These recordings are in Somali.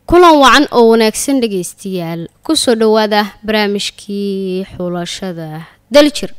kulan wacan oo wanaagsan dhegaystayaal kusoo dhowaada barnaamijkii xulashada daljir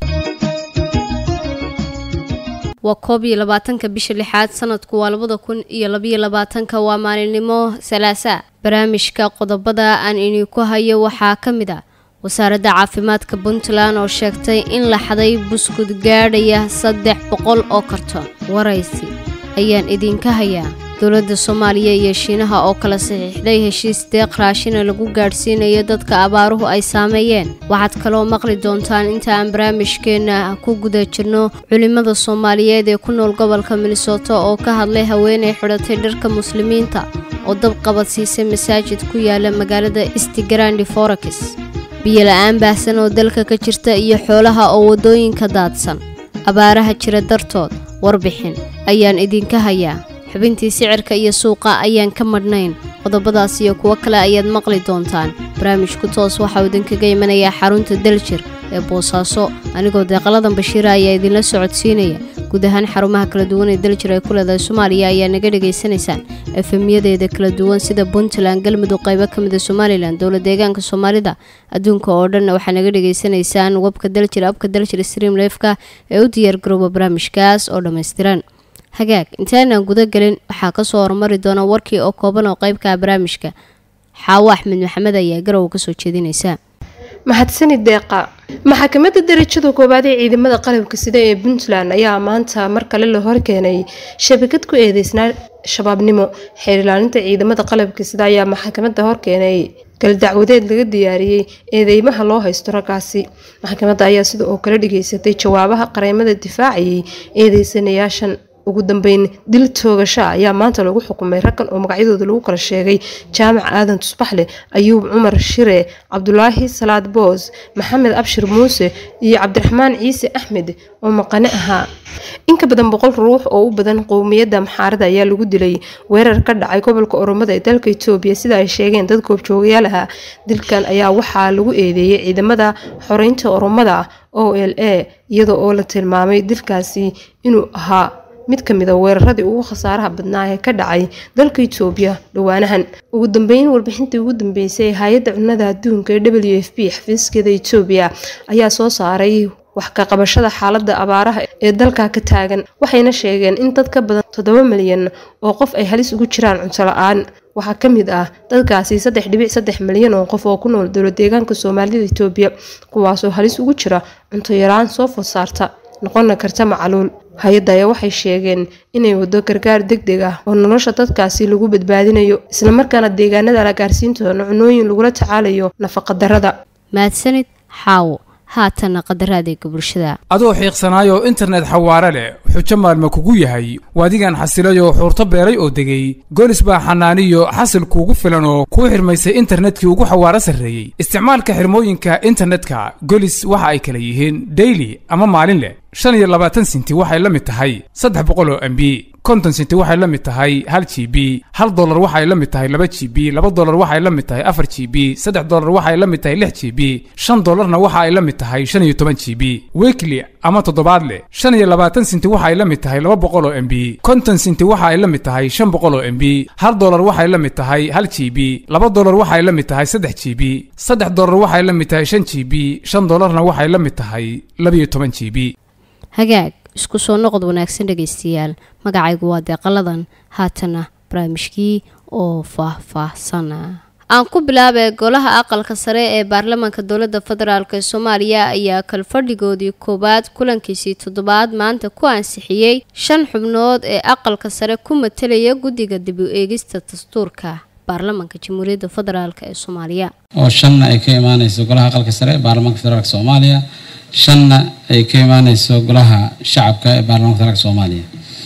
waa koob iyo labaatanka bisha lixaad sanadku waa labada kun iyo labayo labaatanka waa maalinimo salaasa barnaamijka qodobada aan idinku hayo waxaa ka mid a wasaaradda caafimaadka puntland oo sheegtay in la xaday buskud gaadhaya saddex boqol oo kartoon waraysi ayaan idinka hayaa dowladda soomaaliya iyo shiinaha oo kala saxiixday heshiis deeq raashina lagu gaadhsiinayo dadka abaaruhu ay saameeyeen waxaad kaloo maqli doontaan inta aan barnaamijkeenna ku guda jirno culimmada soomaaliyeed ee ku nool gobolka minnesota oo ka hadlay haweenay xidhatay dharka muslimiinta oo dab qabadsiisay masaajid ku yaala magaalada stigrandi forax biyo la-aan baahsan oo dalka ka jirta iyo xoolaha oo waddooyinka daadsan abaaraha jira dartood warbixin ayaan idinka hayaa xubintii sicirka iyo suuqa ayaan ka madhnayn qodobadaas iyo kuwo kale ayaad maqli doontaan barnaamijku toos waxauu idinkaga imanayaa xarunta daljir ee boosaaso anigoo deeqaladan bashiira ayaa idinla socodsiinaya guud ahaan xarumaha kala duwan ee daljir ay ku leedahay soomaaliya ayaa naga dhegaysanaysaan efemyadeeda kala duwan sida puntland galmudug qaybo ka mida somalilan dowla deegaanka soomaalida adduunka oo dhanna waxaa naga dhegaysanaysaan webka daljir abka daljir stream leefka ee u diyaargarooba barnaamijkaas oo dhammaystiran hagaag intaanaan guda gelin waxaa kasoo horumari doona warkii oo kooban oo qeybka barnaamijka xaawo axmed maxamed ayaa garow kasoo jeedinaysa mahadsanid deeqa maxkamadda darajada koowaad ee ciidamada qalabka sida ee puntland ayaa maanta mar kale la horkeenay shabakad ku eedeysnaa shabaabnimo xeer ilaalinta ciidamada qalabka sida ayaa maxkamadda horkeenay galdacwadeed laga diyaariyey eedeymaha loo haysto raggaasi maxkamadda ayaa sida oo kale dhageysatay jawaabaha qareemada difaacayay eedeysanayaashan ugu dambeyn dil toogasha ayaa maanta lagu xukumay raggan oo magacyadooda lagu kala sheegay jaamac aadan tusbaxle ayuub cumar shire cabdulaahi salaad boos maxamed abshir muuse iyo cabdiraxmaan ciise axmed oo maqane ahaa inka badan boqol ruux oo u badan qowmiyadda maxaarada ayaa lagu dilay weerar ka dhacay gobolka oromada ee dalka itoobiya sida ay sheegeen dad goobjoogayaal ahaa dilkan ayaa waxaa lagu eedeeyey ciidamada xoreynta oromada o l a iyada oo la tilmaamay dilkaasi inuu ahaa mid ka mid a weeraradii ugu khasaaraha badnaa ee ka dhacay dalka itoobiya dhowaanahan ugu dambeyn warbixintii ugu dambeysay hay-adda cunnada adduunka ee w f b xafiiskeeda itoobiya ayaa soo saaray wax ka qabashada xaaladda abaaraha ee dalka ka taagan waxayna sheegeen in dad ka badan toddoba milyan oo qof ay halis ugu jiraan cunto la-aan waxaa ka mid ah dadkaasi saddex dhibic saddex milyan oo qof oo ku nool dowla deegaanka soomaalida itoobiya kuwaasoo halis ugu jira cunto yaraan soo food saarta noqona karta macaluul hay-adda ayaa waxay sheegeen inay wado gargaar deg deg ah oo nolosha dadkaasi lagu badbaadinayo islamarkaana deegaanada la gaarsiin doono cunooyin lagula tacaalayo nafaqadarada mahadsanid xaawo haatana qadaradeega bulshada adoo xiiqsanaayoo internet xawaare leh xujo maalma kugu yahay waadigan xasilayoo xuurto beeray oo degay goolis baa xanaaniyo xasil kuugu filan oo kuu xirmaysay internetkii ugu xawaaro sarreeyey isticmaalka xirmooyinka internetka golis waxa ay kala yihiin daily ama maalin leh shan iyo labaatan sinti waxay la mid tahay saddex boqol oo mb konton sinti waxay la mid tahay hal g b hal dolar waxay la mid tahay laba g b laba dolar waxay la mid tahay afar g b saddex dolar waxay la mid tahay lix g b shan dolarna waxa ay la mid tahay shan iyo toban g b weekly ama toddobaadle shan iyo labaatan sinti waxay la mid tahay laba boqol oo mb konton sinti waxa ay la mid tahay shan boqol oo mb hal dolar waxay la mid tahay hal g b laba dolar waxay la mid tahay saddex g b saddex dolar waxay la mid tahay shan g b shan dolarna waxay la mid tahay labiyo toban g b hagaag isku soo noqod wanaagsan dhegaystayaal magacaygu waa deeqaladan haatana barnaamijkii oo faah-faahsana aan ku bilaabay golaha aqalka sare ee baarlamaanka dowladda federaalk ee soomaaliya ayaa kalfadhigoodii koowaad kulankiisii toddobaad maanta ku ansixiyey shan xubnood ee aqalka sare ku matelaya guddiga dib u eegista dastuurka baarlamaanka jamhuuriyadda federaalk ee soomaaliya oo shanna ay ka imaaneyso golaha aqalka sare ee baarlamaanka federaalk soomaaliya shanna ay ka imaaneyso golaha shacabka ee baarlamanka federaalk soomaaliya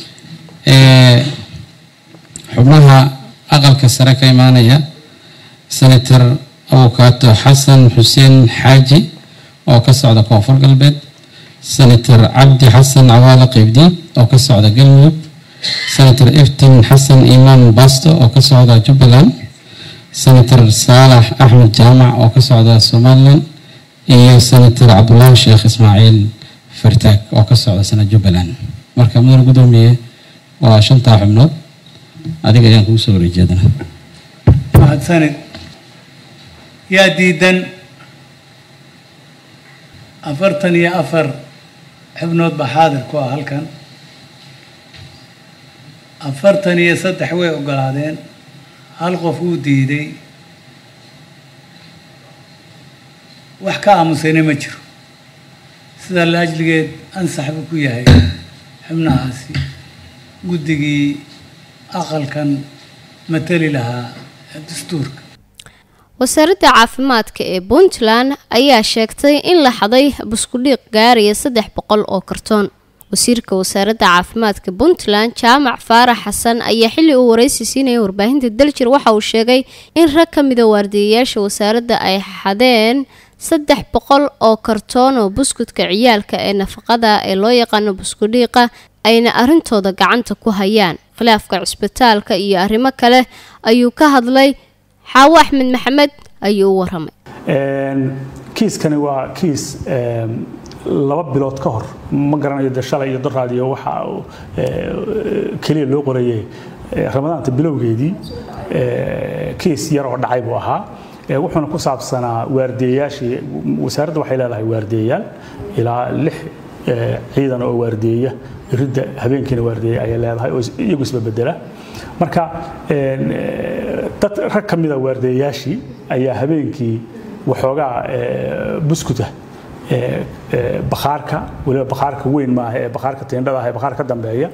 xubnaha aqalka sare ka imaanaya senator abukaato xasan xuseen xaaji oo ka socda koonfur galbeed senator cabdi xasan cawaale qeybdiin oo ka socda galmudug senator iftin xasan imaan basto oo ka socda jubbaland senator saalax axmed jaamac oo ka socda somalilan iyo senator cabdulaahi sheekh ismaaciil fartaag oo ka socda sana jubbaland marka mudane gudoomiye waa shantaa xubnood adiga ayaan kugu soo wareejeedana mahadsanid yaa diidan afartan iyo afar xubnood baa xaadir ku ah halkan afartan iyo saddex way ogolaadeen hal qof wuu diiday wax ka aamusayna ma jiro sidaa la ajligeed ansax buu ku yahay xubnahaasi guddigii aqalkan matali lahaa dastuurka wasaaradda caafimaadka ee puntland ayaa sheegtay in la xaday buskudhiiq gaaraya saddex boqol oo kartoon wasiirka wasaaradda caafimaadka puntland jaamac faarax xasan ayaa xilli uu waraysi siinaya warbaahinta daljir waxa uu sheegay in rag ka mida waardiyayaasha wasaaradda ay xadeen saddex boqol oo kartoon oo buskudka ciyaalka ee nafaqada ee loo yaqaano buskudhiiqa ayna arrintooda gacanta ku hayaan khilaafka cisbitaalka iyo arrimo kale ayuu ka hadlay xaawo axmed maxamed ayuu u waramay kiiskani waa kiis laba bilood ka hor ma garanayo de shalay iyo doraadiyo waxa keliya loo qorayey ramadaanta bilowgeedii kiis yar oo dhacay buu ahaa wuxuuna ku saabsanaa waardiyayaashii wasaaradda waxay leedahay waardiyayaal ilaa lix ciidan oo waardiyeya ridda habeenkiina waardiyeya ayay leedahay oo iyagu isba bedela marka dad rag ka mida waardiyayaashii ayaa habeenkii waxoogaa buskuta bakhaarka waliba bakhaarka weyn maaha ee bakhaarka tiindhada ah ee bakhaar ka dambeeya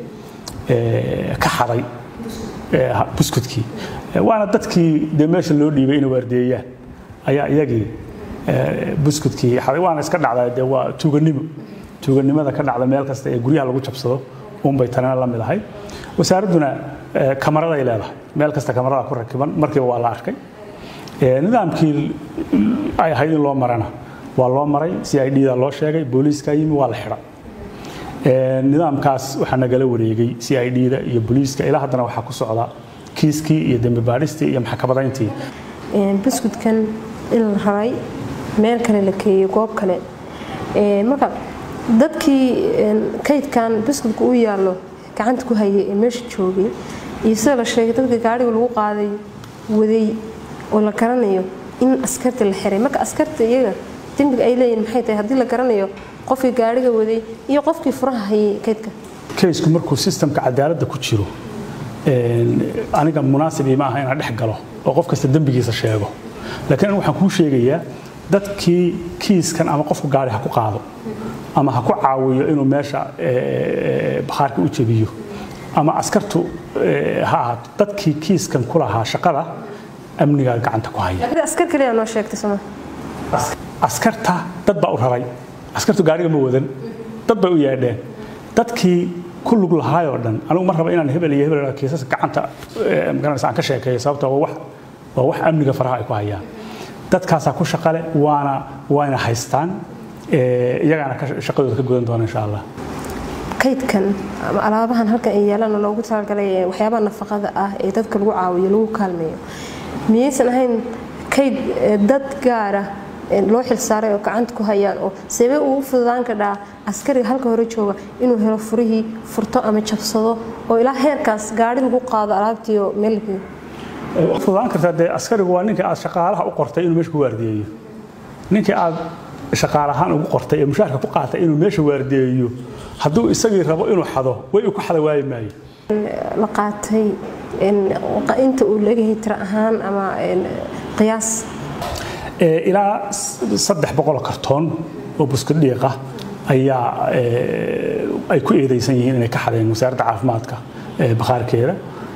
ka xaday buskudkii waana dadkii dee meesha loo dhiibay inay waardiyeeyaan ayaa iyagii buskudkii xaday waana iska dhacdaa dee waa tuuganimo tuuganimada ka dhacda meel kasta ee guryaha lagu jabsado unbay tanina la mid ahay wasaaradduna kamaraday leedahay meel kasta kamarada ku rakiban markiiba waa la arkay nidaamkii ay ahayd in loo marana waa loo maray si i d-da loo sheegay booliiska yimi waa la xidhay nidaamkaas waxaa nagala wareegay c i d-da iyo booliiska ilaa haddana waxaa ku socda kiiskii iyo dembi baadhistii iyo maxkamadayntii buskudkan in la raray meel kale la keeyey goob kale marka dadkii kaydkan buskudka u yaallo gacanta ku hayay ee meesha joogay iyo sida la sheegay dadka gaariga lagu qaaday waday oo la garanayo in askarta la xiray marka askarta iyaga dembiga ay leeyihin maxay tahay haddii la garanayo qofkii gaariga waday iyo qofkii furaha hayay kaydka kaysku markuu sistamka cadaaladda ku jiro aniga munaasibii ma aha inaan dhex galo oo qof kasta dembigiisa sheego laakiin anigu waxaan kuu sheegayaa dadkii kiiskan ama qofku gaari ha ku qaado ama ha ku caawiyo inuu meesha bakhaarka u jebiyo ama askartu ha ahaato dadkii kiiskan ku lahaa shaqada amnigaa gacanta ku haya askar kaliya noo sheegtay soma askarta dad baa u raray askartu gaariga ma wadan dad bay u yeedheen dadkii ku lug lahaayoo dhan anigu ma raba inaan hebel iyo hebel kiisas gacanta magaranaysa aan ka sheekeeyo sababtoo waa wax waa wax amniga faraha ay ku hayaan dadkaasaa ku shaqale waana waana haystaan iyagaana shaqadooda ka gudan doona insha allah kaydkan ama alaabahan halkan ay yaalaan loogu talagalay waxyaabaha nafaqada ah ee dadka lagu caawiyo lagu kaalmeeyo miyaysan ahayn kayd dad gaara loo xilsaaray oo gacanta ku hayaan oo sabee uu u fududaan kadhaa askariga halka hore jooga inuu helo furihii furto ama jabsado oo ilaa heerkaas gaari lagu qaado alaabtii oo meel fududaan kartaa dee askarigu waa ninkii aad shaqaalaha u qortay inuu meesha ku waardiyeeyo ninkii aad shaqaalahaan ugu qortay ee mushaarka ku qaatay inuu meesha waardiyeeyo hadduu isagii rabo inuu xado way uu ku xada waayi maayo la qaatay inta uu leegahay tiro ahaan ama qiyaas ilaa saddex boqol kartoon oo buskad dhiiqa ayaa ay ku eedaysan yihiin inay ka xadeen wasaaradda caafimaadka bakhaarkeeda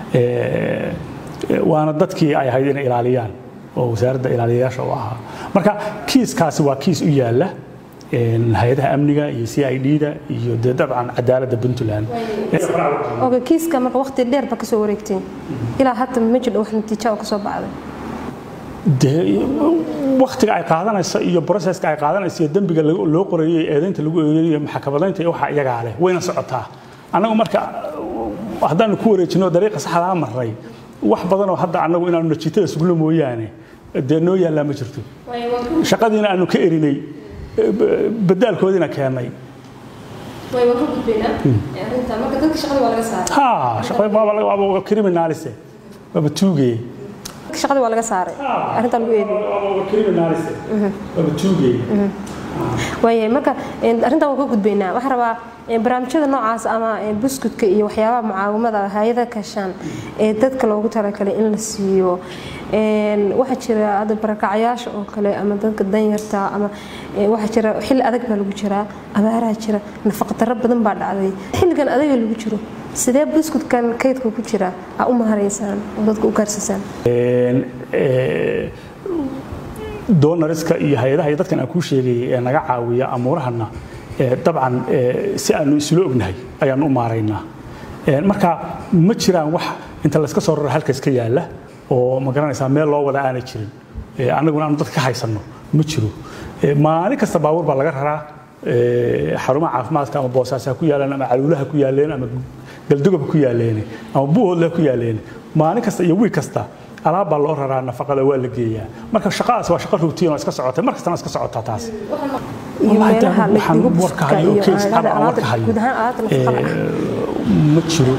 waana dadkii ay ahayd inay ilaaliyaan oo wasaaradda ilaaliyayaasha u ahaa marka kiiskaasi waa kiis u yaalla hay-adaha amniga iyo c i d-da iyo dee dabcan cadaaladda puntland oga kiiska marka waqti dheer ba kasoo wareegteen ilaa hadda ma jiro wax natiija oo kasoo baxday dee waktiga ay qaadanayso iyo broseska ay qaadanayso iyo dembiga loo qorayey eedaynta lagu eedeeyo iyo maxkamadaynta iyo waxa iyagaa leh wayna socotaa annagu marka haddaanu ku wareejino dariiqa saxdaa marray wax badanoo hadda annagu inaanu najiitada sugno mooyaane dee noo yaallaa ma jirto shaqadiina aanu ka erinay badaalkoodiina keennay ha shaqada criminalise waaba tuugeye shaqadii waa laga saaray arrintaa lagu eedeeyey waayahay marka arrintan waan ka gudbaynaa waxaan rabaa barnaamijyada noocaas ama buskudka iyo waxyaabaha mucaawimada hay-ada kashaan ee dadka loogu talagalay in la siiyo waxaa jira hadda barakacyaasha oo kale ama dadka danyarta ama waxaa jira xilli adag baa lagu jiraa abaaraha jira nafaqadaro badan baa dhacday xilligan adaga lagu jiro sidee buskudkan kaydka ku jira aa u maharaysaan oo dadka u gaarsiisaan doonariska iyo hay-adaha iyo dadkan aan kuu sheegayay ee naga caawiya amuurahana dabcan si aanu isula ognahay ayaanu u maaraynaa marka ma jiraan wax inta layska soo raro halka iska yaalla oo ma garanaysaa meel loo wada aanay jirin annaguna aanu dadka ka haysanno ma jiro maalin kasta baabuur baa laga raraa xarumaha caafimaadka ama boosaas ha ku yaaleen ama caluulaha ku yaaleen ama galdogob ku yaaleen ama buuhoodle ha ku yaaleen maalin kasta iyo wiig kasta alaab baa loo raraa nafaqada waa la geeyaa marka shaqadaas waa shaqo rutiin oo iska socotay mar kastana iska socotaa taas ma jiro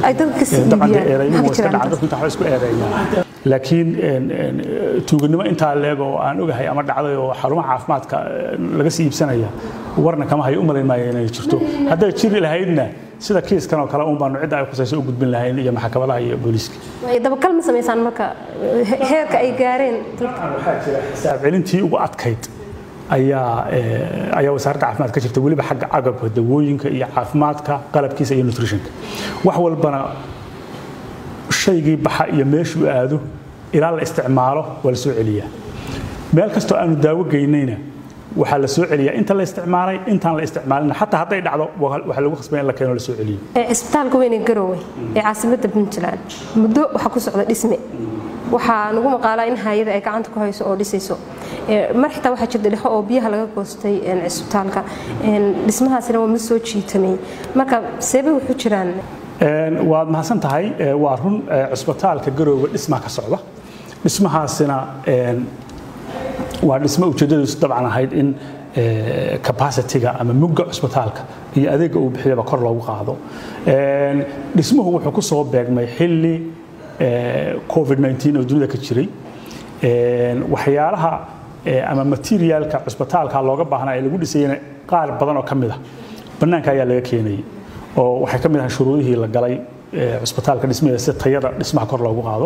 isku eedeeyaa laakiin tuuganimo intaa leeg oo aan ogahay ama dhacday oo xarumaha caafimaadka laga sii iibsanaya warna kama hayo u malayn maayo inay jirto hadday jiri lahaydna sida kiiskan oo kale un baanu cidda ay khusayso u gudbin lahayn iyo maxkamadaha iyo booliiska dabakal ma samaysaan marka heerka ay gaareen waxaa jira xisaab celintii ugu adkayd ayaa ayaa wasaaradda caafimaad ka jirta weliba xagga agabka dawooyinka iyo caafimaadka qalabkiisa iyo nutritionka wax walbana shaygii baxa iyo meeshuu aado ilaa la isticmaalo waa la soo celiyaa meel kastoo aanu daawo geynayna waxaa la soo celiyaa inta la isticmaalay intaan la isticmaalina xataa hadday dhacdo waxaa lagu khasbaya in la keeno la soo celiyo cisbitaalka weyn ee garowe ee caasimadda puntland muddo waxaa ku socda dhisme waxaa nagu maqaalaa in hay-ada ay gacanta ku hayso oo dhisayso mar xitaa waxaa jirta dhexo oo biyaha laga goostay cisbitaalka dhismahaasina waa mid soo jiitamay marka seebay wuxuu jiraan waad mahadsan tahay waa run cisbitaalka garoowe dhismaa ka socda dhismahaasina waa dhismo ujeeddadiisu dabcan ahayd in capacity-ga ama mugga cusbitaalka iyo adeegga uu bixiyaba kor loogu qaado dhismuhu wuxuu ku soo beegmay xilli covid-19 oo dunida ka jiray waxyaalaha ama materialka cusbitaalka looga baahnaa ee lagu dhisayana qaar badan oo ka mid ah bannaanka ayaa laga keenayay oo waxay ka mid ahay shuruudihii la galay cusbitaalka dhismaheeda si tayada dhismaha kor loogu qaado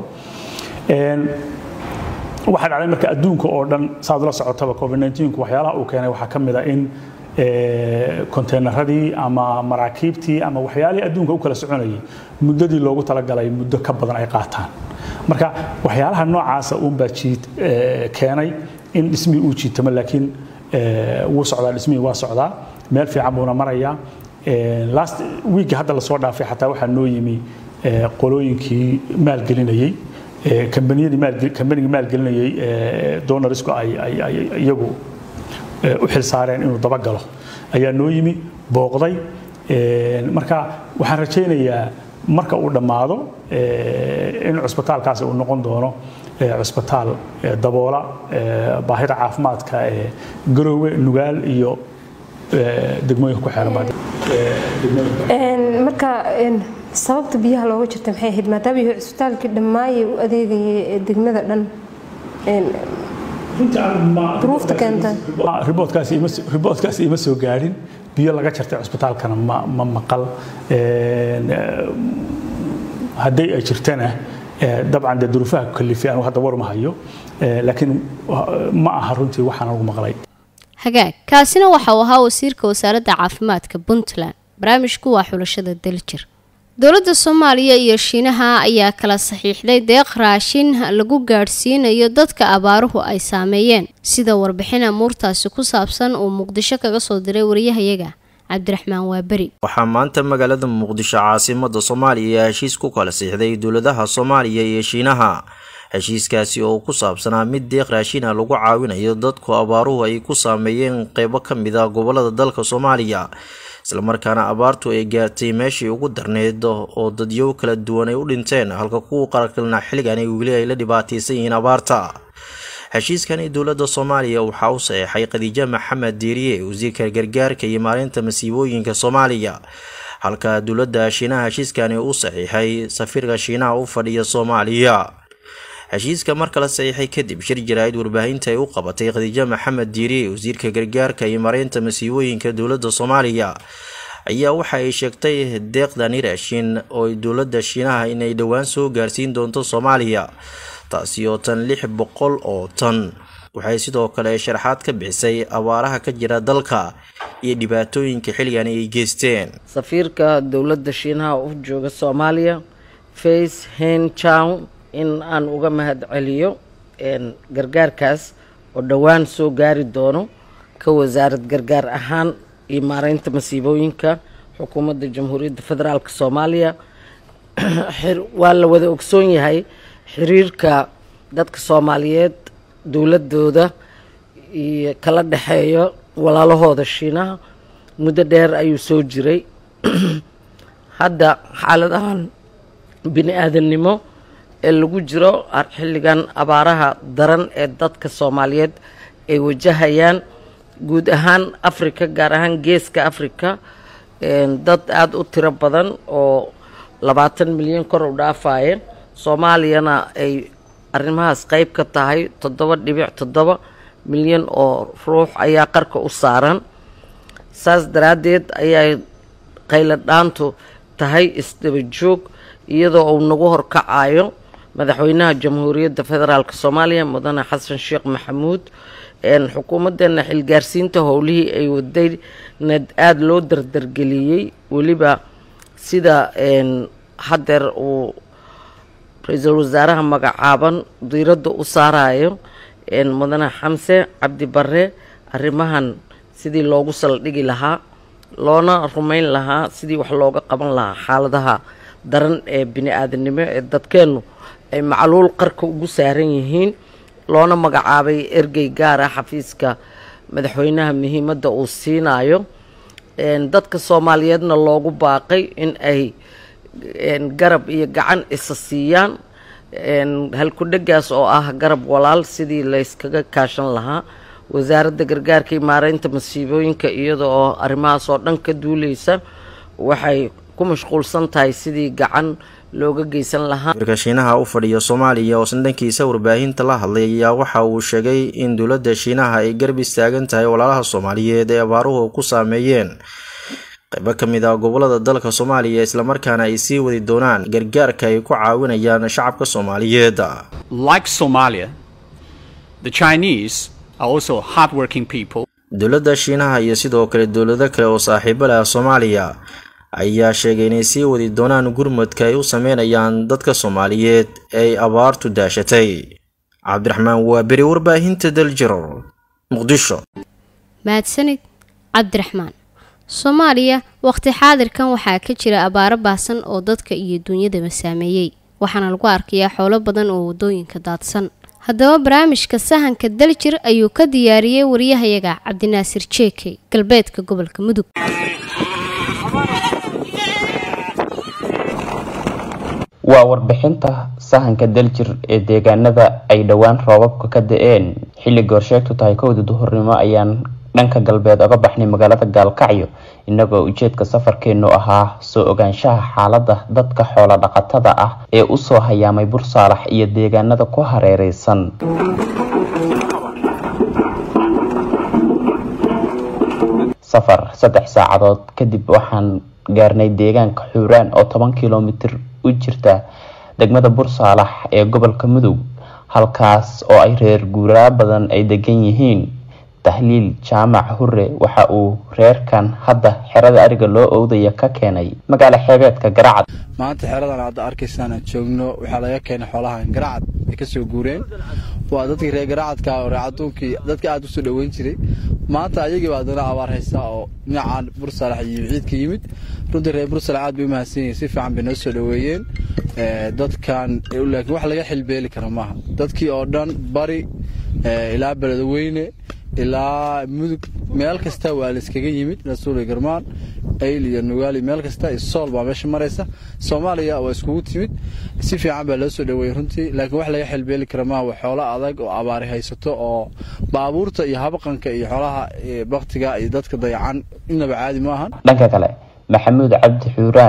waxaa dhacday marka adduunka oo dhan saad la socotaba covid-19ku waxyaalaha uu keenay waxaa ka mid a in konteynaradii ama maraakiibtii ama waxyaalihii adduunka u kala soconayay muddadii loogu talagalay muddo ka badan ay qaataan marka waxyaalaha noocaasa uunbaa jiid keenay in dhismihii uu jiitamo laakiin wuu socdaa dhismihii waa socdaa meel fiican buuna marayaa last week hadda lasoo dhaafay xataa waxaa noo yimi qolooyinkii maalgelinayey kambanigii maalgelinayey donarisku ay iyagu u xilsaareen inuu dabagalo ayaa noo yimi booqday marka waxaan rajaynayaa marka uu dhammaado in cusbitaalkaasi uu noqon doono cusbitaal daboola baahida caafimaadka ee garoowe nugaal iyo degmooyinka ku xeeran marka sababta biyaha looga jirta maxay ahayd maadaama yahay cisbitaalkii dhammaayay u adeegayay ee degmada dhan duruufta keenta riboodkaasi ima soo gaadhin biyo laga jartay cusbitaalkana ma maqal hadday ay jirtana dabcan dee duruufaha kalifay anu hadda war ma hayo laakiin ma aha runtii waxaan ugu maqlay hagaag kaasina waxa uu ahaa wasiirka wasaaradda caafimaadka puntland barnaamijku waa xulashada daljir dowladda soomaaliya iyo shiinaha ayaa kala saxiixday deeq raashin lagu gaadhsiinayo dadka abaaruhu ay saameeyeen sida warbixin amuurtaasi ku saabsan uu muqdisho kaga soo diray wariyahayaga cabdiraxmaan waaberi waxaa maanta magaalada muqdisho caasimada soomaaliya heshiis ku kala siixday dowladaha soomaaliya iyo shiinaha heshiiskaasi oo ku saabsanaa mid deeq raashina lagu caawinayo dadku abaaruhu ay ku saameeyeen qeybo ka mid a gobolada dalka soomaaliya islamarkaana abaartu ay gaartay meeshii ugu darneyd oo dadyow kala duwan ay u dhinteen halka kuwa qaraqilna xilligan weli ay la dhibaataysan yihiin abaarta heshiiskani dowladda soomaaliya waxaa u saxeexay khadiijo maxamed diiriye wasiirka gargaarka iyo maalinta masiibooyinka soomaaliya halka dowladda shiinaha heshiiskani u saxiixay safiirka shiinaha u fadhiya soomaaliya heshiiska marka la saxiixay kadib shir jaraa'id warbaahinta ay u qabatay khadiijo maxamed diiriye wasiirka gargaarka iyo mareynta masiibooyinka dowladda soomaaliya ayaa waxa ay sheegtay deeqdani raashin oo dowladda shiinaha inay dhowaan soo gaarsiin doonto soomaaliya taasi oo tan lix boqol oo tan waxay sidoo kale sharaxaad ka bixisay abaaraha ka jira dalka iyo dhibaatooyinka xilligan ay geysteen safiirka dowladda shiinaha u jooga soomaaliya face hen chow in aan uga mahad celiyo gargaarkaas oo dhowaan soo gaari doono ka wasaarad gargaar ahaan iyo maareynta masiibooyinka xukuumadda jamhuuriyadda federaalk soomaaliya waa la wada ogsoon yahay xiriirka dadka soomaaliyeed dowladooda iyo kala dhexeeyo walaalahooda shiinaha muddo dheer ayuu soo jiray hadda xaaladahan bini aadamnimo ee lagu jiro xilligan abaaraha daran ee dadka soomaaliyeed ay wajahayaan guud ahaan africa gaar ahaan geeska africa dad aada u tiro badan oo labaatan milyan kor u dhaafaya soomaaliyana ay arrimahaas qeyb ka tahay toddoba dhibic toddoba milyan oo ruux ayaa qarka u saaran saas daraaddeed ayay qayladhaantu tahay isdaba joog iyadoo uu nagu horkacayo madaxweynaha jamhuuriyadda federaalk soomaaliya mudane xasan sheekh maxamuud xukuumaddeena xilgaarsiinta howlihii ay waday nad aada loo dardargeliyey weliba sida haddeer uu ra-iisul wasaaraha magacaaban diiradda u saarayo mudane xamse cabdi bare arrimahan sidii loogu saldhigi lahaa loona rumeyn lahaa sidii wax looga qaban lahaa xaaladaha daran ee bini aadanimo ee dadkeennu ay macluul qarka ugu saaran yihiin loona magacaabay ergey gaar ah xafiiska madaxweynaha muhiimadda uu siinayo dadka soomaaliyeedna loogu baaqay in ay garab iyo gacan isa siiyaan halku-dhagaas oo ah garab walaal sidii layskaga kaashan lahaa wasaaradda gargaarka iyo maareynta masiibooyinka iyada oo arrimahaas oo dhan ka duuleysa waxay ku mashquulsan tahay sidii gacan looga geysan lahaa wasiirka shiinaha u fadhiya soomaaliya oo sandhankiisa warbaahinta la hadlay ayaa waxa uu sheegay in dowladda shiinaha ay garab istaagan tahay walaalaha soomaaliyeed ee abaaruhu ku saameeyeen qaybo ka mid ah gobolada dalka soomaaliya islamarkaana ay sii wadi doonaan gargaarka ay ku caawinayaan shacabka soomaaliyeed Like Somalia, the Chinese are also hardworking people. dowladda shiinaha iyo sidoo kale dowlado kale oo saaxiibo leh soomaaliya ayaa sheegay inay sii wadi doonaan gurmadka ay u sameynayaan dadka soomaaliyeed ee ay abaartu daashatay cabdiraxmaan waa beri warbaahinta daljiro muqdisho mahadsanid cabdiraxmaan soomaaliya waqti xaadirkan waxaa ka jira abaaro baahsan oo dadka iyo duunyadaba saameeyey waxaana lagu arkayaa xoolo badan oo wadooyinka daadsan haddaba barnaamijka sahanka daljir ayuu ka diyaariyey wariyahayaga cabdinaasir jeekey galbeedka gobolka mudug waa warbixinta sahanka daljir ee deegaanada ay dhowaan roobabka ka da-een xilli goorsheegtu tahay kowda duhurnimo ayaan dhanka galbeed oga baxnay magaalada gaalkacyo inagoo ujeedka safarkeenu ahaa soo ogaanshaha xaalada dadka xoolo dhaqatada ah ee usoo hayaamay bursaalax iyo deegaanada ku hareereysan safar saddex saacadood kadib waxaan gaarnay deegaanka xuuraan oo toban kilomitir u jirta degmada bursaalax ee gobolka mudug halkaas oo ay reer guuraa badan ay degan yihiin tahliil jaamac hure waxa uu reerkan hadda xerada ariga loo owdaya ka keenay magaalo xeebeedka garacad maanta xeradan hadda arkaysaan aan joogno waxaa laga keenay xoolahan garacad ay kasoo guureen waa dadkii reer garacadka oo reer caduunkii dadka aada usoo dhaweyn jiray maanta ayagii baa haddana abaar haysaa oo dhinacan bursalax iyo ciidka yimid runtii reer bursalax aad bay u mahadsan yihiin si fiican bay noo soo dhaweeyeen dadkan laakiin wax laga xilbeeli kara maaha dadkii oo dhan bari ilaa beledweyne ilaa mudug meel kasta waa la iskaga yimid rasuul garmaan ayl iyo nugaali meel kasta iyo sool baa meesha maraysa soomaaliya waa iskugu timid si fiican baa loo soo dhaweeyey runtii laakiin wax laga xilbeeli kara maaha waa xoolo adag oo abaari haysato oo baabuurta iyo habaqanka iyo xoolaha baktiga iyo dadka dayacan inaba caadi maahan dhanka kale maxamuud cabdi xuuraan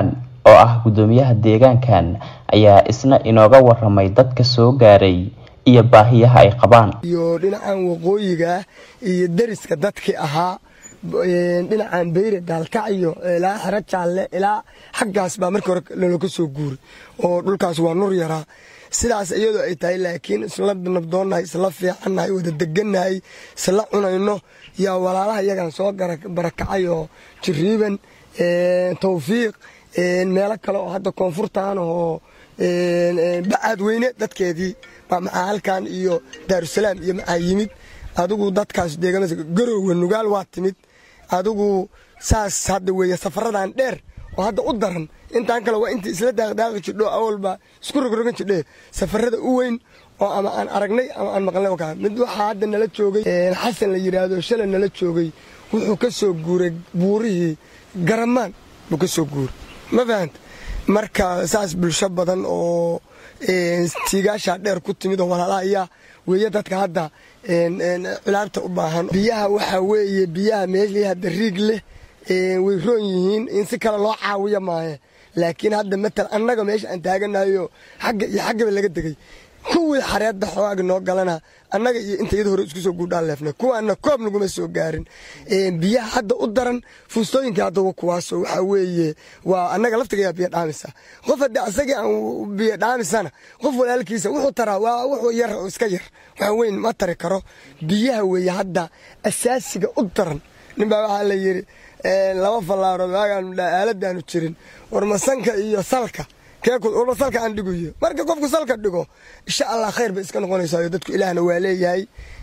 oo ah gudoomiyaha deegaankan ayaa isna inooga waramay dadka soo gaaray iyo baahiyaha ay qabaan iyo dhinacan waqooyiga iyo deriska dadkii ahaa dhinacan beyre gaalkacyo ilaa xero jaalle ilaa xaggaas baa markii hore looga soo guuray oo dhulkaas waa nur yaraa sidaas iyadoo ay tahay laakiin isla nabdoonnahay isla fiicannahay wada degannahay isla cunayno yaa walaalaha iyagan soo barakacay oo jiriiban tawfiiq meelo kale oo hadda koonfurtaan oo bacaad weyne dadkeedii baa maxaa halkan iyo daarusalaam iyo maxaa yimid adigu dadkaas deegaamada garowga nugaal waa timid adigu saas hadda weeye safaradan dheer oo hadda u daran intaan kale waa intii isla daaqdaaqi jidho awalba isku rogrogan jidhe safarada u weyn oo ama aan aragnay ama aan maqlnay kaa mid waxaa hadda nala joogay xasan la yidhaahdo shalay nala joogay wuxuu ka soo guuray buurihii garamaan buu ka soo guuray ma fahanta marka saas bulsho badan oo tiigaashaa dheer ku timid oo walaalaha ayaa weeye dadka hadda cilaabta u baahan biyaha waxaa weeye biyaha meeshii hadda riig leh way roon yihiin in si kale loo caawiyo maahe laakiin hadda matal annaga meesha aan taaganayo xagga iyo xaggaba laga degay kuwii xareedda xoogaga noo galana annaga iyo inta iyada hore isku soo guudhaan leefnay kuwaana koob naguma soo gaarin biyaha hadda u daran fuustooyinkii hadda kuwaas waxaa weeye waa annaga laftigayaa biyo dhaamisa qof haddii asagii aan biyo dhaamisana qof walaalkiisa wuxuu taraa waa wuxuu yar oo iska yar waxa weyn ma tari karo biyaha weeye hadda asaasiga u daran ninbaa waxaa la yidhi laba fallaarood waagaan aaladaanu jirin warmasanka iyo salka keewarma salka aan dhiguyo marka qofku salka dhigo insha allah khayr bay iska noqonaysaa dadku ilaahna waa leeyahay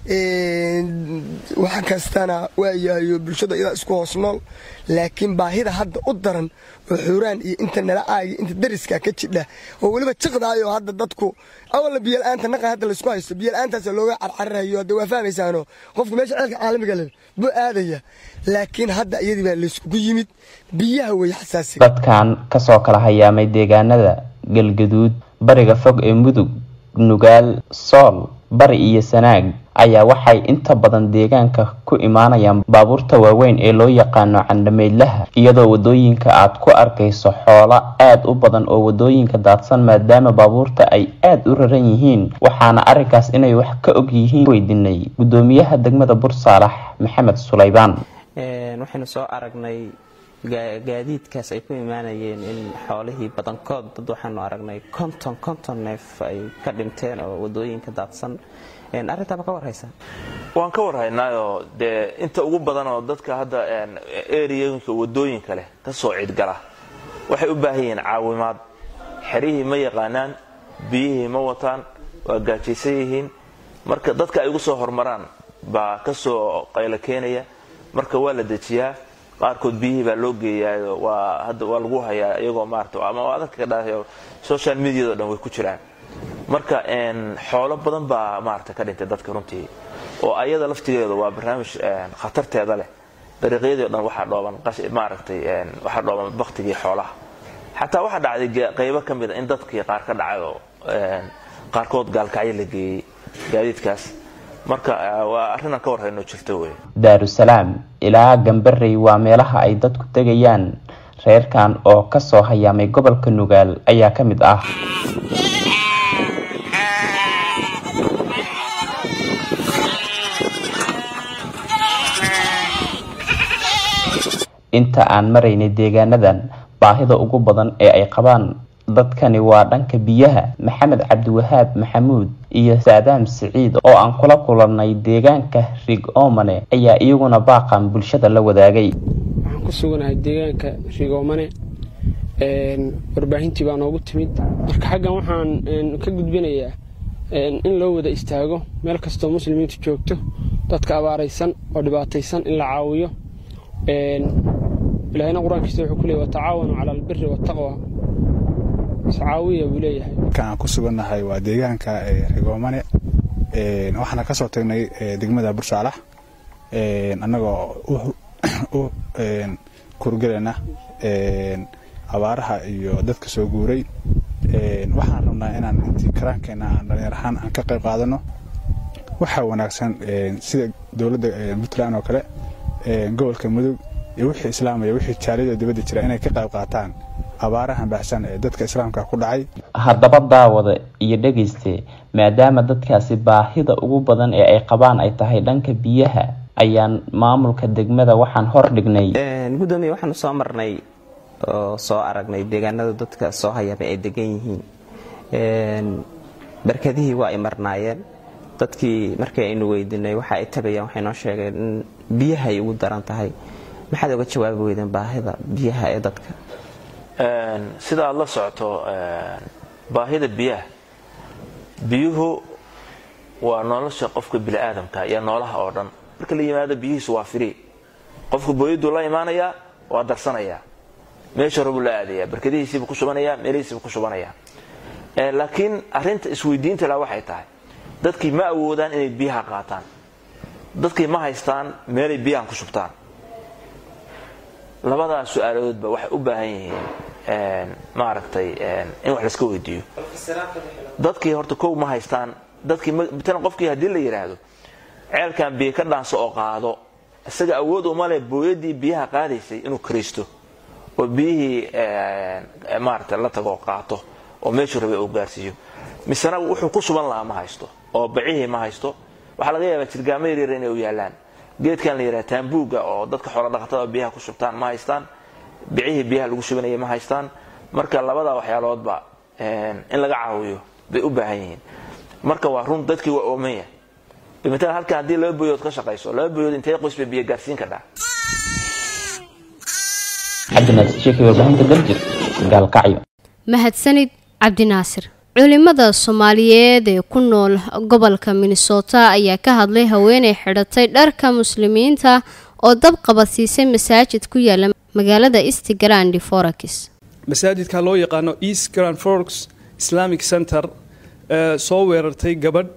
wax kastana waa yahayo bulshada iyadaa isku hoos nool laakiin baahida hadda u daran oo xuuraan iyo inta nala aagi inta dariska ka jidha oo weliba jiqdaayo hadda dadku awalla biyola'aanta naqa hadda laysku haysto biyola'aantaas looga carcararayo hadda waa fahmaysaano qofku meesha ceelka caalamiga leh buu aadaya laakiin hadda iyadii baa layskugu yimid biyaha weeye xasaasiga dadkan kasoo kala hayaamay deegaanada galgaduud bariga fog ee mudug nugaal sool bari iyo sanaag ayaa waxay inta badan deegaanka ku imaanayaan baabuurta waaweyn ee loo yaqaano candhameydlaha iyadoo wadooyinka aad ku arkayso xoolo aad u badan oo wadooyinka daadsan maadaama baabuurta ay aad u raran yihiin waxaana arrinkaas inay wax ka og yihiin weydinay gudoomiyaha degmada bursaalax maxamed sulaybaan waxaynu soo aragnay gaadiidkaas ay ku imaanayeen in xoolihii badankood dad waxaanu aragnay konton konton neef ay ka dhinteen oo wadooyinka daadsan arrintaaba ka warhaysa waan ka warhaynaayoo dee inta ugu badan oo dadka hadda eriyooyinka wadooyinka leh ka soo cidgala waxay u baahan yihiin caawimaad xerihii ma yaqaanaan biyihii ma wataan waa gaajaysan yihiin marka dadka ay ugu soo hormaraan baa ka soo qaylo keenaya marka waa la dejiyaa qaarkood biyihii baa loo geeyaa waa hadda waa lagu hayaa iyagoo maarata ama dadka ka dhahayo social mediado dhan way ku jiraan marka xoolo badan baa maarata ka dhintay dadka runtii oo ayada laftigeedu waa barnaamij khatarteeda leh dariiqyadii o dhan waxaa dhooban maaragtay waxaa dhooban baktigii xoolaha xataa waxaa dhacday qaybo ka mida in dadkii qaar ka dhacay oo qaarkood gaalkacyo la geeyey gaadiidkaas marka waa arrinaan ka warhayno jirto wey daarusalaam ilaa gambarey waa meelaha ay dadku tegayaan reerkan oo kasoo hayaamay gobolka nugaal ayaa ka mid ah inta aan maraynay deegaanadan baahida ugu badan ee ay qabaan dadkani waa dhanka biyaha maxamed cabdiwahaab maxamuud iyo saadaam siciid oo aan kula kulannay deegaanka rig oomane ayaa iyaguna baaqan bulshada la wadaagay waxaan ku suganahay deegaanka rigoomane warbaahintii baa noogu timid marka xaggan waxaan ka gudbinayaa in loo wada istaago meel kastoo muslimiintu joogto dadka abaaraysan oo dhibaataysan in la caawiyo ilaahayna qur-aankiisa wuxuu ku leeyay watacaawanu cala albiri waataqwa iscaawiya buu leeyahay aan ku sugannahay waa deegaanka rigoomane waxaana ka soo tagnay degmada bursaalax annagoo u kurgelayna abaaraha iyo dadka soo guuray waxaan rabnaa inaan intii karaankeenna aan dhalinyar ahaan aan ka qayb qaadano waxaa wanaagsan sida dowladda puntland oo kale gobolka mudug iyo wixii islaamaya wixii jaaliyada dibadda jira inay ka qayb qaataan abaarahan baahsan ee dadka islaamka ku dhacay haddaba daawada iyo dhegeyste maadaama dadkaasi baahida ugu badan ee ay qabaan ay tahay dhanka biyaha ayaan maamulka degmada waxaan hor dhignay gudoomiye waxaanu soo marnay oo soo aragnay deegaanada dadka soo hayaba ay degan yihiin barkadihii waa ay marnaayeen dadkii markii aynu weydiinay waxa ay tabayaan waxay noo sheegeen in biyaha ay ugu daran tahay maxaad oga jawaabi weydeen baahida biyaha ee dadka sida aad la socoto baahida biyaha biyuhu waa nolosha qofka biniaadamka iyo noolaha oo dhan marka la yimaado biyihiisu waa firi qofka booyaduu la imaanayaa waa darsanayaa meesha rabuu la aadayaa barkadihiisiibuu ku shubanayaa meelihiisiibuu ku shubanayaa laakiin arinta isweydiinta la waxay tahay dadkii ma awoodaan inay biyaha qaataan dadkii ma haystaan meelay biyahan ku shubtaan labadaas su-aaladoodba waxay u baahan yihiin maaragtay in wax laska weydiiyo dadkii horta kow ma haystaan dadkii matalan qofkii haddii la yidhaahdo ceelkan biyo ka dhaanso oo qaado isaga awood uma leh booyadii biyaha qaadaysay inuu karaysto oo biyihii maaragtay la tago qaato oo meeshuu rabay uu gaarsiiyo misena wuxuu ku suban lahaa ma haysto oo bacihii ma haysto waxaa laga yaabaa jirgaamo yaryar inay u yaalaan geedkan la yidhaha taambuuga oo dadka xoolo dhaqatada biyaha ku shubtaan ma haystaan bicihii biyaha lagu shubanaya ma haystaan marka labada waxyaaloodba in laga caawiyo bay u baahan yihiin marka waa run dadkii waa oomanya matalan halkan haddii laba boyood ka shaqayso laba boyood intee qoys bay biyo gaarsiin kadhaa cabdinaasir sheekhi warbaahinta daljir gaalkacyo mahadsanid cabdinaasir culimada soomaaliyeed ee ku nool gobolka minnesota ayaa ka hadlay haweeney xidhatay dharka muslimiinta oo dab qabadsiisay masaajid ku yaala magaalada east grand forax masaajidka loo yaqaano east grand forks islamic center soo weerartay gabadh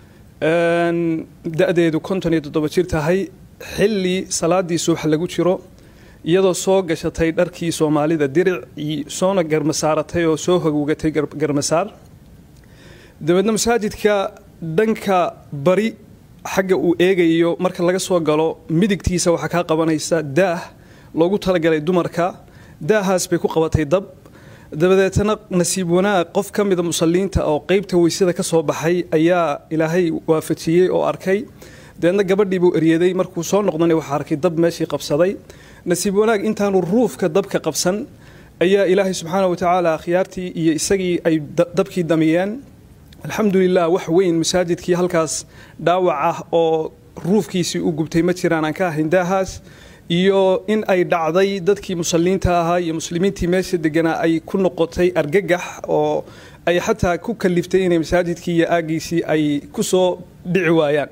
da-deedu konton iyo toddoba jir tahay xilli salaadii subax lagu jiro iyadoo soo gashatay dharkii soomaalida diric soona garmasaaratay oo soo hogowgatay garmasaar dabeedna masaajidka dhanka bari xagga uu eegayo marka laga soo galo midigtiisa waxaa kaa qabanaysa daah loogu talagalay dumarka daahaas bay ku qabatay dab dabadeetana nasiib wanaag qof ka mida musalliinta oo qeybta weysada ka soo baxay ayaa ilaahay waafajiyey oo arkay dabeedna gabadhii buu eryaday markuu soo noqdana waxaa arkay dab meeshii qabsaday nasiib wanaag intaanu ruufka dabka qabsan ayaa ilaahay subxaana watacaala akhyaartii iyo isagii ay dabkii damiyeen alxamdulilah wax weyn masaajidkii halkaas dhaawac ah oo ruufkiisii u gubtay ma jiraan aan ka ahayn daahaas iyo in ay dhacday dadkii musalliinta ahaa iyo muslimiintii meesha deganaa ay ku noqotay argagax oo ay xataa ku kaliftay inay masaajidkii iyo aagiisii ay ku soo dhici waayaan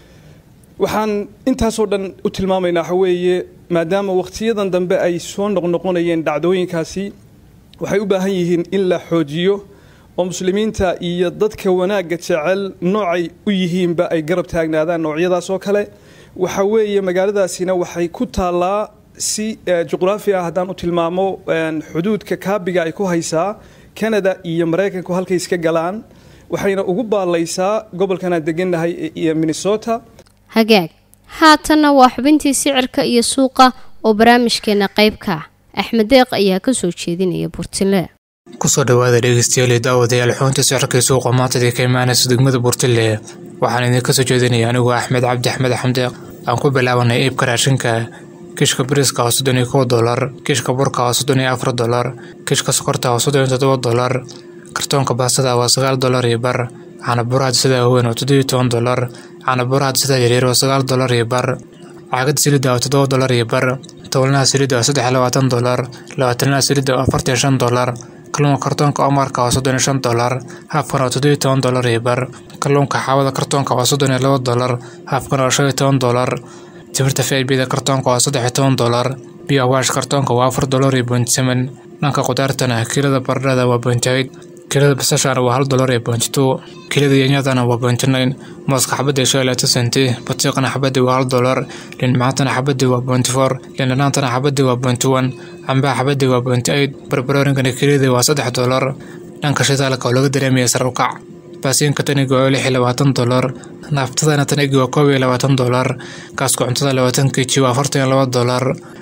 waxaan intaasoo dhan u tilmaamaynaa waxa weeye maadaama wakhtiyadan dambe ay soo noqnoqonayeen dhacdooyinkaasi waxay u baahan yihiin in la xoojiyo oo muslimiinta iyo dadka wanaagga jecel noocay u yihiinba ay garab taagnaadaan noocyadaas oo kale waxa weeye magaaladaasina waxay ku taallaa si juqraafi ah haddaan u tilmaamo xuduudka kaabiga ay ku haysaa canada iyo maraykanku halkay iska galaan waxayna ugu baallaysaa gobolkan aan degannahay iyo minnesota hagaag haatanna waa xubintii sicirka iyo suuqa oo barnaamijkeena qayb ka ah axmed deeq ayaa ka soo jeedinaya burtile kusoo dhawaada dhegeystayaal daawadayaal xubinta sicirka iyo suuqa maantadii ka imaanaysa degmada burtile waxaan idinka soo jeedinaya anigoo axmed cabdi axmed axmdeeq aan ku bilaabanay iibka raashinka kishka bariiska waa soddon iyo kow dolar kishka burka waa soddon iyo afar dolar kishka sokorta waa soddon iyo toddoba dolar kartoonka baastada waa sagaal dolar iyo bar caana buraha sida haween waa toddobiyo toban dolar caana buraha sida yaryar waa sagaal dolar iyo bar caagada silida waa toddoba dolar iyo bar towlanaha silida waa saddex iyo labaatan dolar labaatanaha silida waa afartan iyo shan dolar kalluunka kartoonka omarka waa soddon iyo shan dolar haafkana waa toddobiyo toban dolar iyo bar kalluunka xaawada kartoonka waa soddon iyo laba dolar haafkana waa shan iyo toban dolar timirta fibida kartoonka waa saddex iyo toban dolar biyo awaash kartoonka waa afar dolar iyo point seven dhanka qudaartana kilada baradhada waa point eight kilada basashana waa hal dolar iyo point two kilada yanyadana waa point nine mooska xabadii shan iyo labaatan senti batiiqana xabadii waa hal dolar liinmacaantana xabadii waa point four liindhanaantana xabadii waa point one cambaha xabadii waa point eight barbaroorinkana kilada waa saddex dolar dhanka shidaalka oo laga dareemaya sar u kac baasiinka taniga waa lix iyo labaatan dolar naaftadana tanigi waa koob iyo labaatan dolar gaaska cuntada labaatan keji waa afartan iyo laba dolar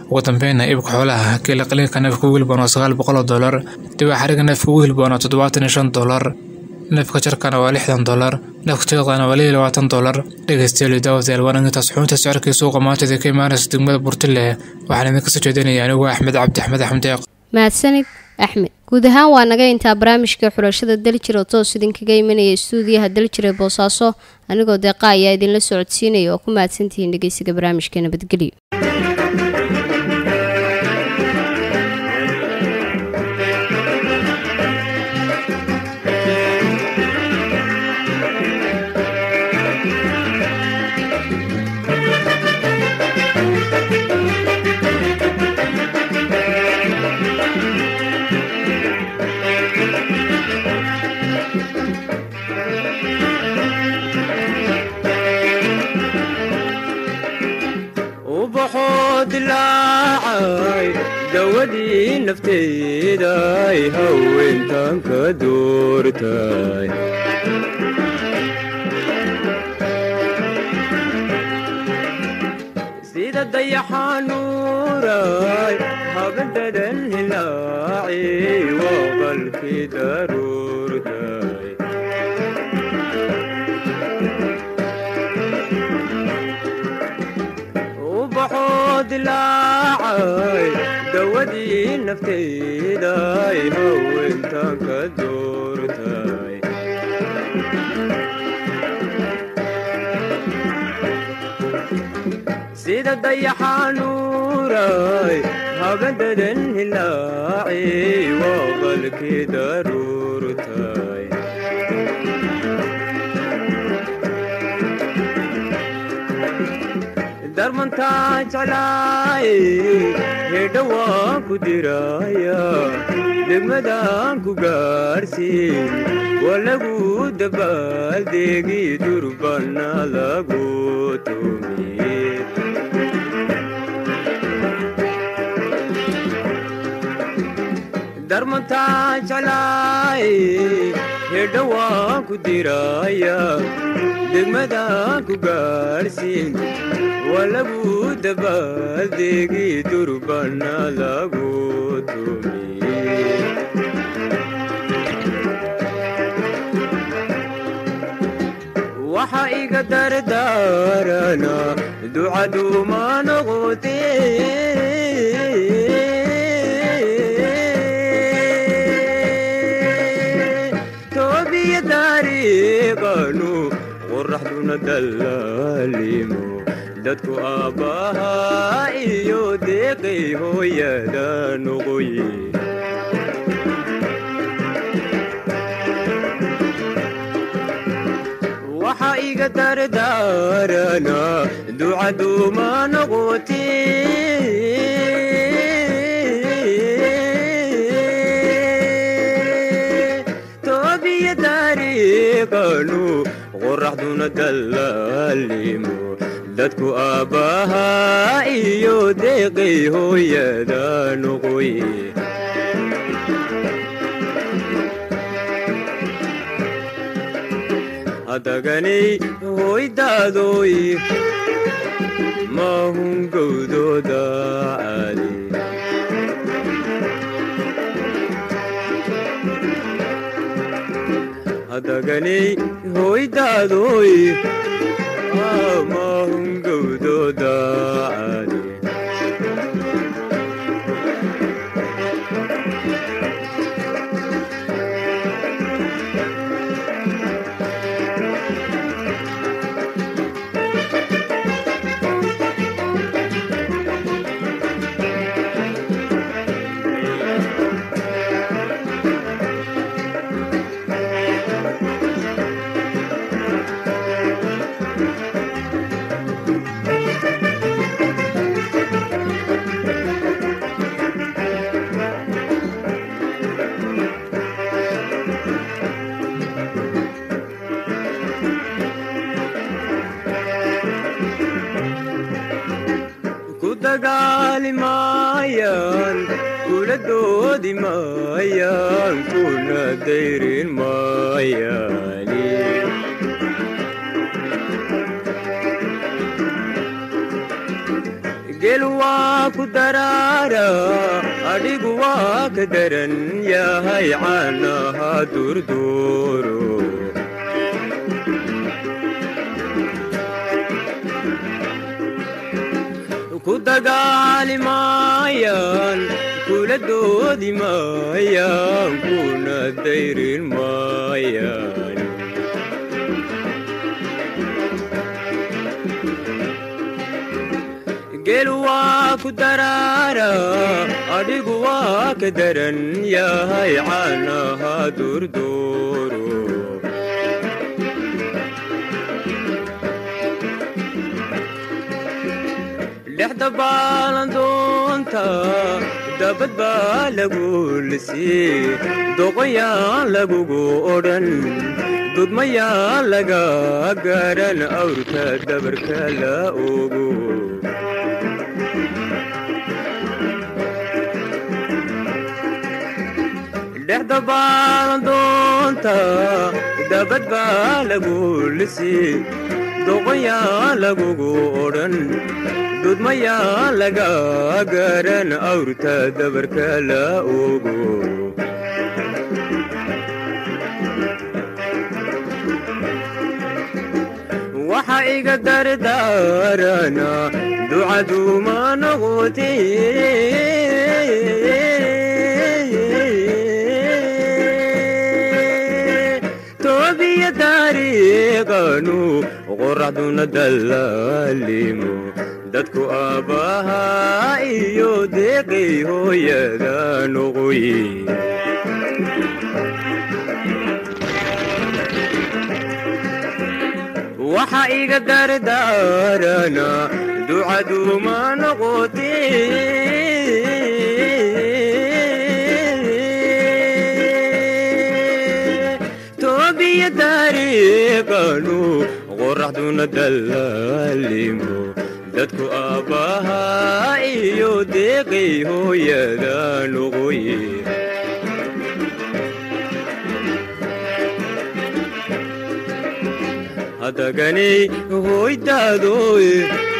ugu dambeynna iibka xoolaha kiila qaliinka neefka ugu hilboon waa sagaal boqol oo dollar dibaa xariga neefka ugu hilboon waa toddobaatan iyo shan dollar neefka jarkana waa lixdan dollar neefka tiiqdana waa liyo labaatan dollar dhegeystayaal iyo daawadayaal waan intaas xubinta sicirkii suuqa maantada ka imaanaysa degmada burtile waxaan idinka soo jeedinaya anigu axmed cabdi axmed axmed deeq mahadsanid axmed guud ahaan waa naga intaa barnaamijka xulashada daljir oo toos idinkaga imanaya stuudiyaha daljir ee boosaaso anigoo deeqa ayaa idinla socodsiinaya oo ku mahadsantihiin dhegeysiga barnaamijka nabadgelyo ubaxoo dilaacay dawadii nafteeday haweentan ka doortay sida dayaxanuuray habadadan hilaaci waa qalkii daruurtay ubaxoo dilaacay dawadii nafteeday haweentan ka doortay sida dayaxanuuray habadadan hilaaci waa qalkii daruurtay darmantaa jeclaay hedha waan ku diraya degmadaan ku gaarsiin waa lagu dabaaldegi durbana lagu tumiye darmantaa jeclaay hedha waan ku diraya degmadaan ku gaarsiin waa lagu dabaaldegi durbana lagu tumiye waxa iga dardaarana ducaduma noqote toobiya dariiqanu qoraxduna dallaalimo dadku aabbahaa iyo deeqay hooyada noqoye waxa iga dardaarana ducaduma noqote toobiya dariiqanu qoraxduna dallaalimo dadku aabbahaa iyo deeqay hooyada noqoye hadaganay hoydaadoy maahun gowdooda caali hadaganay hoydaadoy maahun gowdooda caali ku dagaali maayaan kula doodi maayaan kuna dayrin maayaani geel waa ku daraara adhigu waa ka daran yahay caanaha durduuro ku dagaali maayaan kula doodi maayaan kuna dayrin maayaan geel waa ku daraara adhigu waa ka daran yahay caanaha durduuro dhexda baalandoonta dabad baa lagu lisii doqonyaan lagugu odhan dudmayaan laga garan awrka dabarka la ogo dhexda baalandoonta dabad baa lagu lisii doqonyaan lagugu odhan dudmayaa laga garan awrta dabarka la ogo waxa iga dardaarana ducaduma noqote toobiya taariiqanu qoraxduna dallaalimo dadku aabbahaa iyo deeqay hooyada noqoye waxa iga dardaarana ducaduma noqote toobiya taariiqanu qoraxduna dallaalimo dadku aabbahaa iyo deeqay hooyada noqoye hadaganay hoydaadoy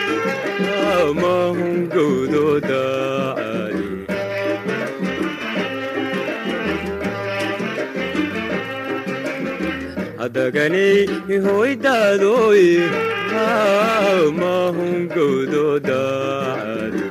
amahungowdooda ali hadaganay hoydaadoy amahungowdooda ali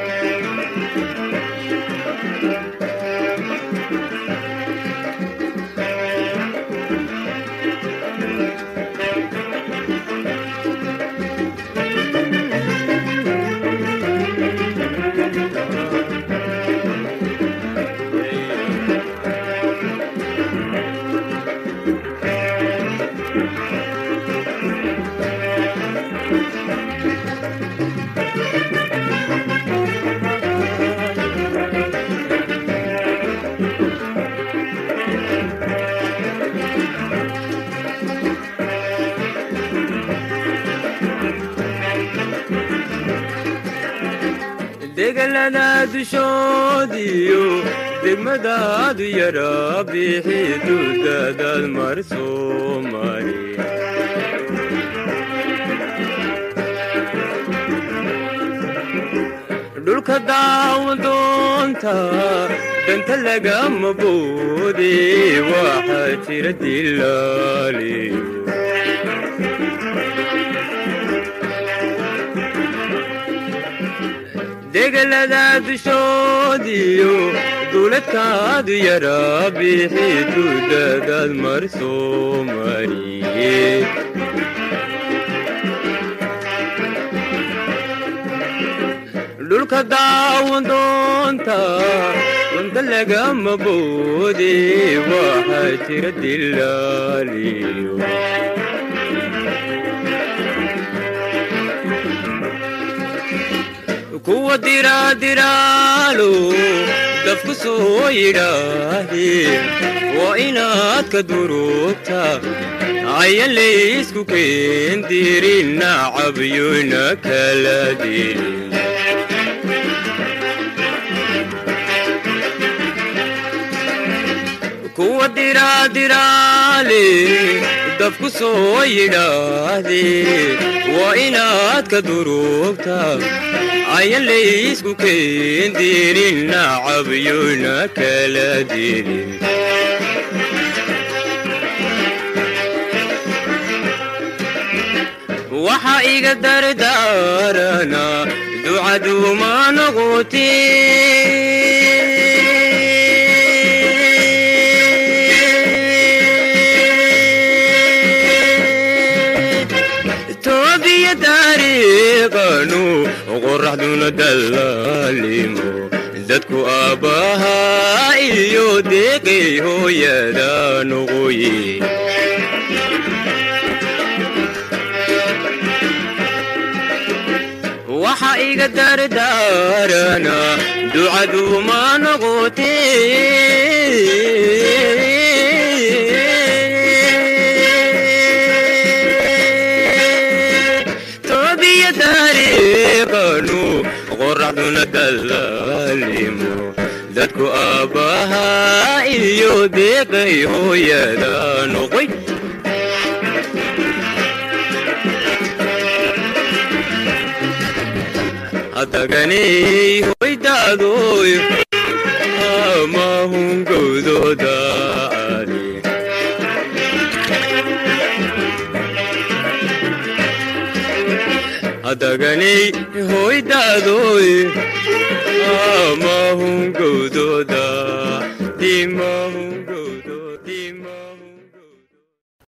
degalada dushoodiyo degmadaadu yara bixi dudadaad mar soo mari dhulka daawadoonta danta lagama boode waxaa jira dilaaliyo degalada dushoodiyo duuladkaadu yara bixi dudadaad mar soo mariye dhulka daawadoonta danta lagama boode waxaa jira dilaaliyo kuwa diraadiraalo dafku soo yidhaahdeen waa inaad ka durugta ayan laysku keendirin nacabyona kala dirin kuwa diraadiraale dafku soo yidhaahdeen waa inaad ka durugta ayan laysku keendirin nacabyona kala dilin waxa iga dardaarana ducaduuma noqoti toobiya taariiqanu qoraxduna dallaalimo dadku aabbahaa iyo deeqay hooyada noqoye waxa iga dardaarana ducaduuma noqote toobiya taariiqanu qoraxduna dallaalimo dadku aabbahaa iyo deeqay hooyada noqoy hadaganey hoydaadoy amahungowdooda ali hadaganey hoydaadoy amahungowdooda dimahung